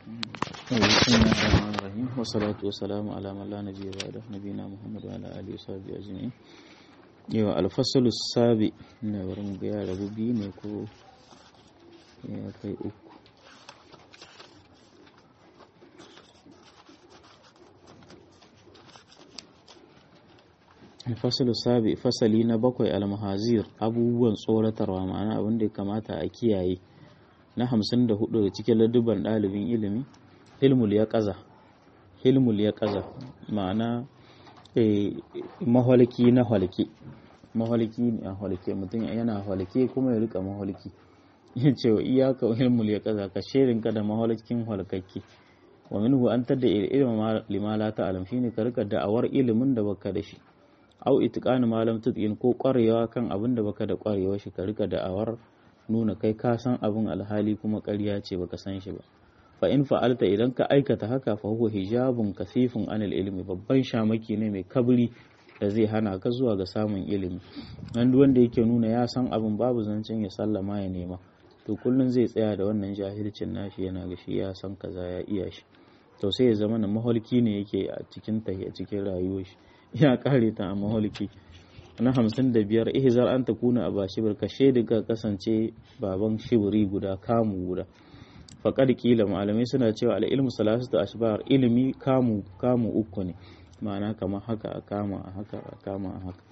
بسم الله الرحمن الرحيم والصلاة والسلام على من لا نبي بعده نبينا محمد وعلى آله وصحبه أجمعين yau alfasalu sabi na wurin ya rabu biyu ne ko ya kai uku alfasalu sabi fasali na bakwai almahazir abubuwan tsoratarwa ma'ana abin da ya kamata a kiyaye na hamsin da hudu da cikin ladduban ɗalibin ilimi hilmul ya ƙaza hilmul ya ƙaza ma'ana maholki na holke maholki ne a holke mutum yana holke kuma ya rika maholki ya ce wa iyaka hilmul ya ƙaza ka shirinka da maholkin holkakke wa minhu an tadda ilimin limala ta alam shine ka rika da'awar ilimin da baka da shi au itiqanu malam tutqin ko ƙwarewa kan abin da baka da ƙwarewa shi ka rika da'awar nuna kai ka san abin alhali kuma ƙarya ce baka san shi ba fa in fa'alta idan ka aikata haka fa huwa hijabun kasifun anil ilmi babban shamaki ne mai kabri da zai hana ka zuwa ga samun ilimi nan wanda yake nuna ya san abin babu zancen ya sallama ya nema to kullun zai tsaya da wannan jahilcin nashi yana ga shi ya san kaza ya iya shi to sai ya zama na maholki ne yake a cikin tahi a cikin rayuwar shi ya kare ta a maholki na hamsin da biyar ihzar an ta kuna a bashibir ka shaidi ka kasance baban shibiri guda kamu guda faƙar kila malamai suna cewa al'ilmu salasu da ashbar ilimi kamu kamu uku ne ma'ana kamar haka a kama a haka a kama a haka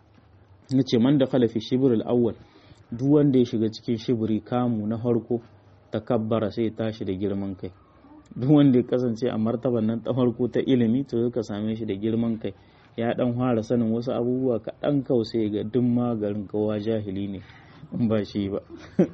na ce man da khalafi shibirul awwal duk wanda ya shiga cikin shibiri kamu na farko takabbara sai tashi da girman kai duk wanda ya kasance a martaban nan ta farko ta ilimi to ka same shi da girman kai ya dan fara sanin wasu abubuwa kaɗan kawai ga duk magarin kowa jahili ne in ba shi ba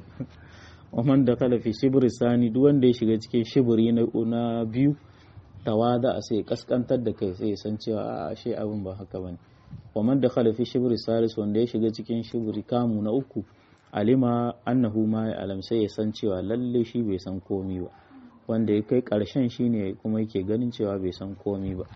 waman da kala fi shibiri sani duk wanda ya shiga cikin shibiri na biyu tawada a sai kaskantar da kai sai san cewa a ashe abin ba haka bane waman da kala fi shibiri salis wanda ya shiga cikin shibiri kamu na uku alima annahu ma ya alam sai ya san cewa lalle shi bai san komi ba wanda ya kai karshen shine kuma yake ganin cewa bai san komi ba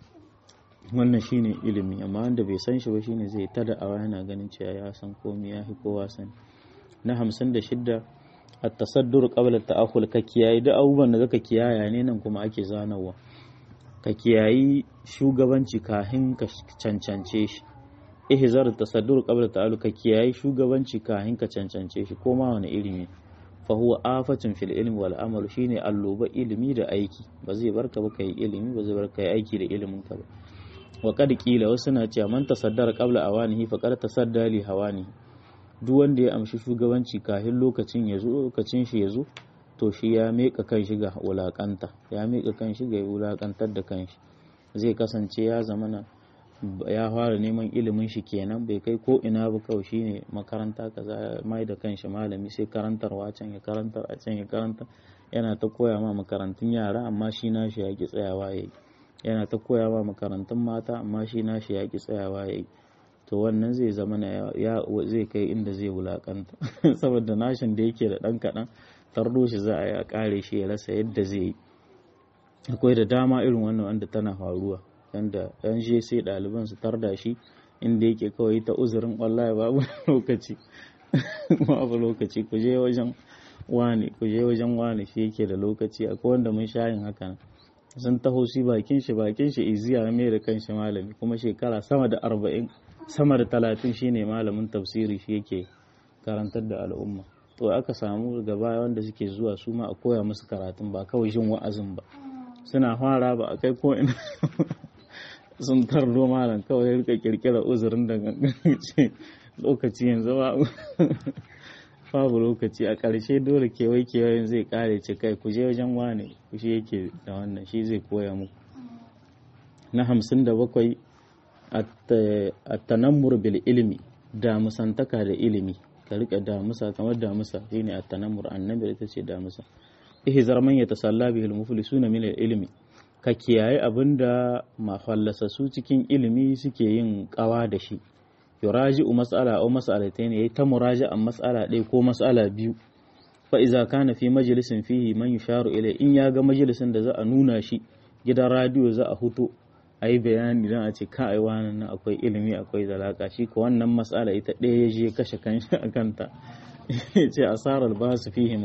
wannan shine ilimi amma wanda bai san shi ba shine zai ta da'awa yana ganin cewa ya san komai ya fi kowa sani na hamsin da shidda a tasaddur qabla ta'akhul ka kiyayi da abubuwan da zaka kiyaya ne nan kuma ake zanawa ka kiyayi shugabanci kahin ka cancance shi ihzar tasaddur qabla ta'alu ka kiyayi shugabanci kahin ka cancance shi ko ma wani ilimi fa huwa afatun fil ilmi wal amal shine alloba ilimi da aiki ba zai barka ba kai ilimi ba zai barka yi aiki da ilimin ka ba wa kad kila wasu na cewa man tasaddara qabla awanihi faqad tasadda li hawani duk wanda ya amshi shugabanci kafin lokacin ya zo lokacin shi ya zo to shi ya meka kan shi ga wulakanta ya meka kan shi ga wulakantar da kan shi zai kasance ya zamana ya fara neman ilimin shi kenan bai kai ko ina ba kawai shine makaranta kaza mai da kanshi malami sai karantarwa can ya karantar a can ya karantar yana ta koya ma makarantun yara amma shi nashi ya ki tsayawa yayi yana ta koya ma makarantun mata amma shi nashi ya ki tsayawa yayi to wannan zai zama ya zai kai inda zai wulakanta saboda nashin da yake da dan kaɗan tardo shi za a yi a kare shi ya rasa yadda zai yi akwai da dama irin wannan wanda tana faruwa yanda yan je sai ɗaliban su tarda shi inda yake kawai ta uzurin wallahi babu lokaci babu lokaci ku je wajen wani ku je wajen wani shi yake da lokaci akwai wanda mun sha yin haka sun taho shi bakin shi bakin shi iziya mai da kanshi malami kuma shekara sama da arba'in sama da talatin shine malamin tafsiri shi yake karantar da al'umma to aka samu gaba wanda suke zuwa su ma a koya musu karatun ba kawai jin wa'azin ba suna fara ba a kai ko ina sun tardo malam kawai rika kirkira uzurin da ce lokaci yanzu ba babu lokaci a ƙarshe dole kewaye kewayen zai kare ce kai ku je wajen wane ku shi yake da wannan shi zai koya muku na hamsin da bakwai at-tanammur bil ilmi damusantaka da ilimi ka rika damusa kamar damusa shine at-tanammur annabi ita ce damusa ihzar man yatasalla bihil muflisuna min ilmi ka kiyaye abinda mafallasa su cikin ilimi suke yin kawa da shi yuraji'u mas'ala aw mas'alatayn yayi ta muraji'an mas'ala ɗaya ko mas'ala biyu fa iza kana fi majlisin fihi man yusharu ilai in ya ga majalisin da za a nuna shi gidan radiyo za a huto a yi bayani don a ce ka ai wannan nan akwai ilimi akwai zalaka shi ko wannan matsala ita ɗaya ya je kashe kanshi a kanta ya ce asarar ba su fihima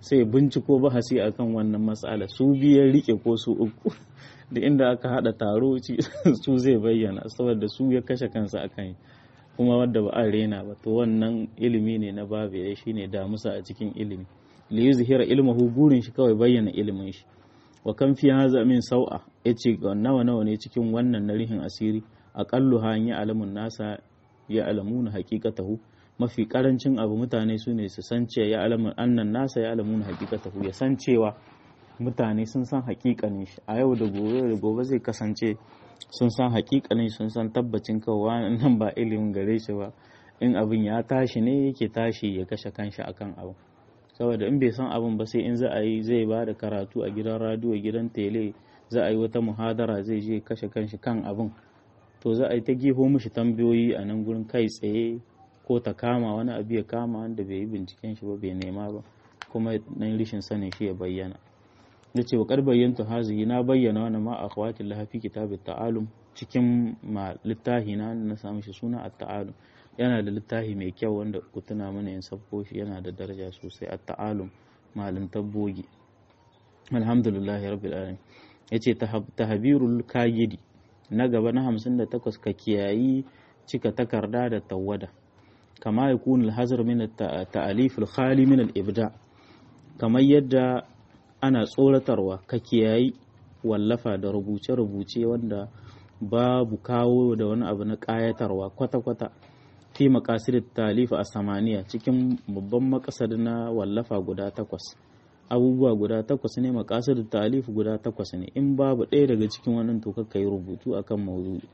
sai binciko bahasi akan wannan matsala su biyar rike ko su uku da inda aka hada taro su zai bayyana saboda su ya kashe kansa akan kuma wadda ba a rena ba to wannan ilimi ne na babu ya shine damusa a cikin ilimi li yuzhira ilmuhu burin shi kawai bayyana ilimin shi wa kan fi haza min sau'a yace nawa nawa ne cikin wannan na rihin asiri aqallu ha ya alamun nasa ya alamuna haqiqatahu mafi karancin abu mutane su ne su san cewa ya alamun annan nasa ya alamuna haqiqatahu ya san cewa mutane sun san haƙiƙanin shi a yau da gobe da gobe zai kasance sun san haƙiƙanin sun san tabbacin kawai nan ba ilimin gare shi ba in abin ya tashi ne yake tashi ya kashe kanshi akan abu saboda in bai san abin ba sai in za a yi zai ba da karatu a gidan radiyo gidan tele za a yi wata muhadara zai je kashe kanshi kan abin to za a yi ta geho mishi tambayoyi a nan gurin kai tsaye ko ta kama wani abu ya kama wanda bai yi binciken shi ba bai nema ba kuma nan rishin sanin shi ya bayyana da ce wa bayyantu hazihi na bayyana wani ma a kwatin lahafi kitabin ta'alum cikin ma littahi na na samu shi suna a ta'alum yana da littafi mai kyau wanda ku tuna mana yin sabko shi yana da daraja sosai a ta'alum malin tabbogi alhamdulillahi rabbil alamin yace tahbirul kagidi na gaba na 58 ka kiyayi cika takarda da tawada kama yakun al-hazr min at-ta'alif al-khali min al-ibda kamar yadda ana tsoratarwa ka kiyayi wallafa da rubuce-rubuce wanda babu kawo da wani abu na ƙayatarwa kwata-kwata fi makasir talifa a samaniya cikin babban makasar na wallafa guda takwas abubuwa guda takwas ne makasir talif guda takwas ne in babu ɗaya daga cikin wannan to ka yi rubutu akan mawdu'i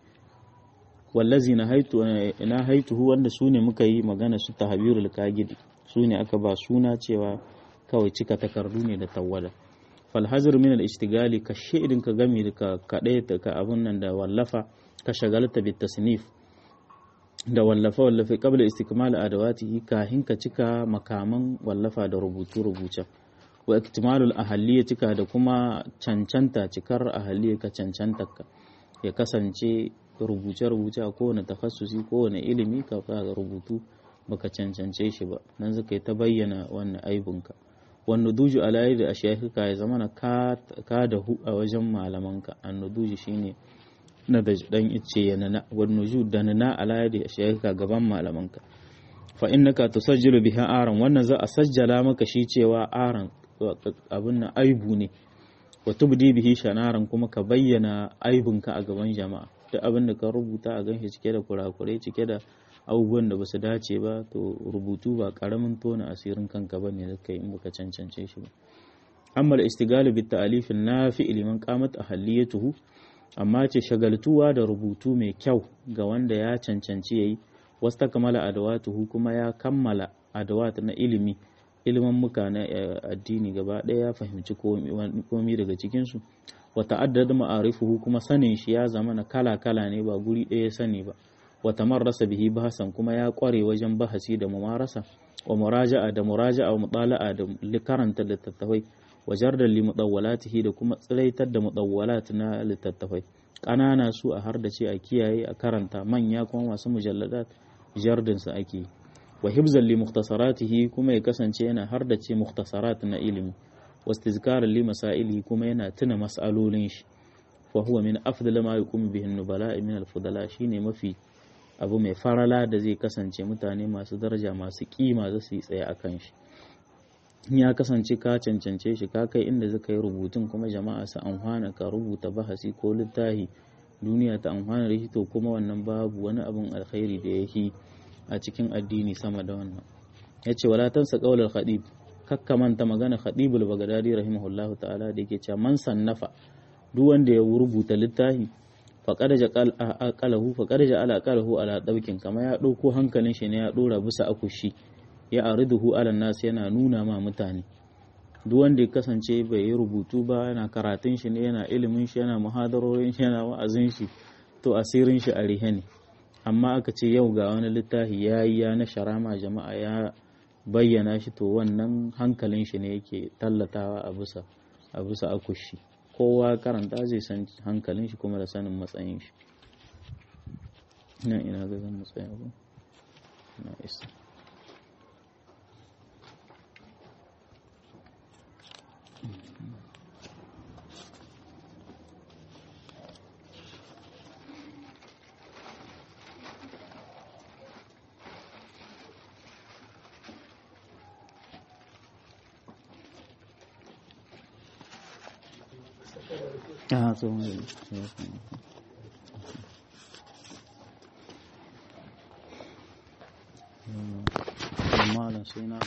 wallazi na haitu na haituhu wanda su ne muka yi magana su tahbirul kagidi su ne aka ba suna cewa kawai cika takardu ne da tawada falhazir min al-ishtigali ka shaidin ka gami da ka kadai ka abun nan da wallafa ka shagalta bit tasnif da wallafa wallafa qabla istikmal adawatihi kahin ka cika makaman wallafa da rubutu rubuce wa iktimalul ahaliya cika da kuma cancanta cikar ahaliya ka cancanta ka ya kasance rubuce rubuce a kowane takhassusi kowane ilimi ka fara rubutu baka cancance shi ba nan zaka yi ta bayyana wannan aibinka wannan duju alayi da ashiyaka ya zama na ka da hu a wajen malamanka annuduji shine na da dan ice ya nana wannan ju da nana alayi da ashiyaka gaban malamanka fa innaka tusajjilu biha aran wannan za a sajjala maka shi cewa aran abin nan aibu ne wa tubdi bihi shanaran kuma ka bayyana aibinka a gaban jama'a duk abin da ka rubuta a ganshi cike da kurakurai cike da abubuwan da basu dace ba to rubutu ba karamin tona asirin kanka ba ne da kai in baka cancance shi ba amma da istigalu bit ta'alif nafi liman qamat ahalliyatuhu amma ce shagaltuwa da rubutu mai kyau ga wanda ya cancanci yayi wasta kamala adawatuhu kuma ya kammala adawat na ilimi ilimin muka na addini gaba ɗaya ya fahimci komi daga cikinsu wa ta'addad ma'arifuhu kuma sanin shi ya zama na kala kala ne ba guri ɗaya sani ba wa tamarrasa bihi bahasan kuma ya kware wajen bahasi da mumarasa wa muraja'a da muraja'a wa mutala'a da karanta littattafai wa jardan li mudawwalatihi da kuma tsiraitar da mudawwalat na littattafai ƙanana su a har da ce a kiyaye a karanta manya kuma masu mujalladat jardin su ake wa hibzan li mukhtasaratihi kuma ya kasance yana har da ce mukhtasarat na ilimi wa istizkaran li masailihi kuma yana tuna mas'alolin shi fa huwa min afdal ma yuqum bihi an-nubala min al-fudala shine mafi abu mai farala da zai kasance mutane masu daraja masu kima za su yi tsaye a kan shi ya kasance ka cancance shi ka kai inda zaka yi rubutun kuma jama'a su amfana ka rubuta bahasi ko littafi duniya ta amfana da shi to kuma wannan babu wani abun alkhairi da yake a cikin addini sama da wannan yace wala tansa qaulal khadib kakka manta magana khadibul bagdadi rahimahullahu ta'ala da yake cewa man sannafa duk wanda ya rubuta littafi faƙar aqalahu faƙar ja'ala aqalahu ala daukin kama ya ɗauko hankalin shi ne ya ɗora bisa akushi ya ariduhu ala nas yana nuna ma mutane duk wanda ya kasance bai yi rubutu ba yana karatun shi ne yana ilimin shi yana muhadarorin shi yana wa'azin shi to asirin shi a rihe ne amma aka ce yau ga wani littafi ya yi ya na sharama jama'a ya bayyana shi to wannan hankalin shi ne yake tallatawa a bisa a bisa akushi kowa karanta zai san hankalin shi kuma da sanin matsayin shi ina ina ga zan matsaya ba na isa a tsohon gari malam sai na